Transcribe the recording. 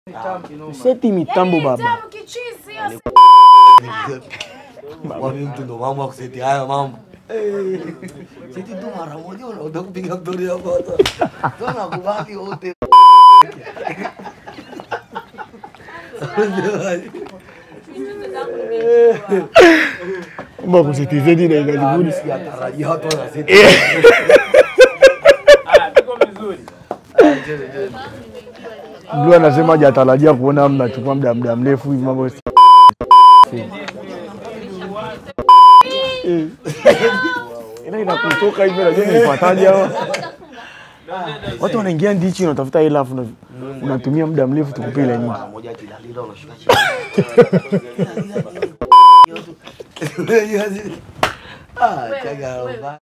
Seti mitambo baba. Tamu kichizi hiyo Wami mtu ndo mambo ya kuseti haya mambo. Eh, Seti tu mara moja unaenda kupiga story ya foto. Sana kubaki wote. Mbona kuseti zedi na ingalibuni. Sijatarajia watu wanaseti. Blue anasema hajatarajia kuona mnachukua muda muda mrefu hivi mambo. si- Eh. Ila inakutoka hivi najua nilipataje hawa. Watu wanaingia ndichi unatafuta hela afu una- unatumia muda mrefu tukupe ile nyingi. Mara moja kilalila unashuka chini. Ah, chaga.